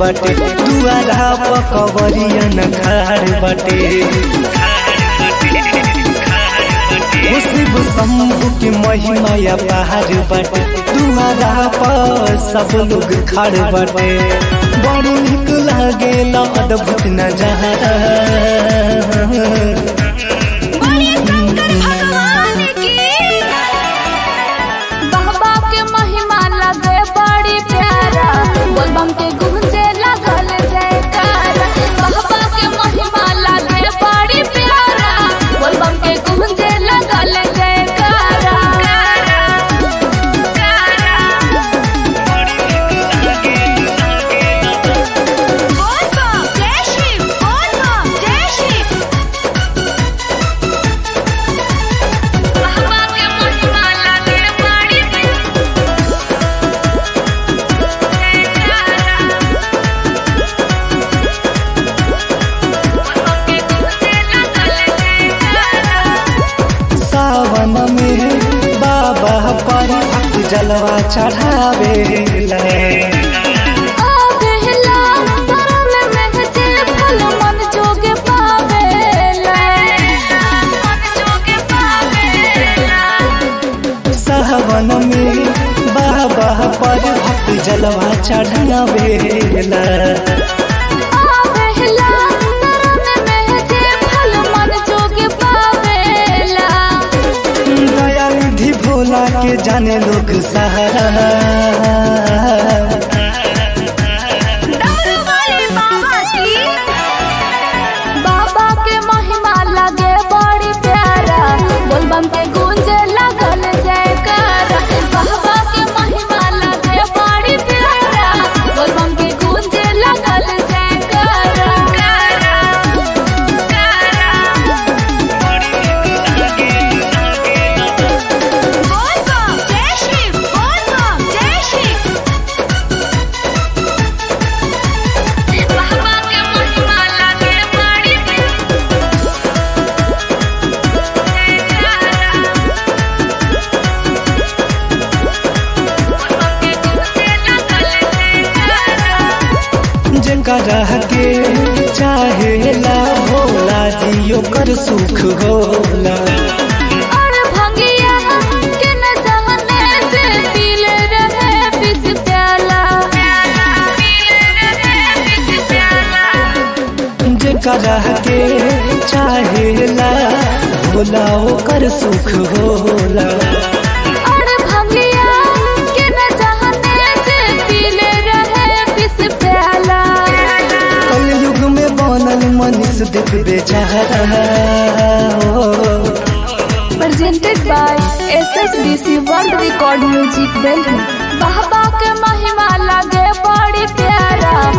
बाटे दुआरा पकवरिया न खाड़ बाटे शिव शंभु की महिमा या पहाड़ बाटे दुआरा पर सब लोग खड़ बाटे बड़ी निक लागेला अद्भुत नजारा बड़े शंकर भगवान की बाबा के महिमा लगे बड़ी प्यारा बोलबम के गूंजे लगल जयकारा बाबा के महिमा लगे बड़ी प्यारा बोलबम के गूंजे लगल जयकारा बोल बम जय शिव बोल बम जय शिव बाबा के महिमा लगे बड़ी सावन में बाबा पर जलवा चढ़ावे आवेला शरण में जे फल मन जोगे पावेला मन जोगे पावेला सावन में बाबा पर भक्त जलवा चढ़ावेला आवेला शरण में जे फल मन जोगे पावेला दया निधि भोला के जाने लोग सहारा डमरू वाले बाबा की बाबा के महिमा लगे बड़ी प्यारा बोलबम के गूंजे लगल जयकारा बाबा के महिमा लगे बड़ी प्यारा बोलबम के गूंजे लगल जयकारा बोल बम जय शिव बोल बम जय शिव बाबा के महिमा लगे बड़ी जकरा के चाहेला भोला जी ओकर सुख होला और भंगिया के न जमने से पीले रहे पिस प्याला जकरा के चाहेला भोला ओकर सुख होला और भंगिया के न जमने से पीले रहे पिस प्याला कलयुग में बनल मनीष देख बेचारा हो। presented by SSBC World Record Music Delhi बाबा के महिमा लगे बड़ी प्यारा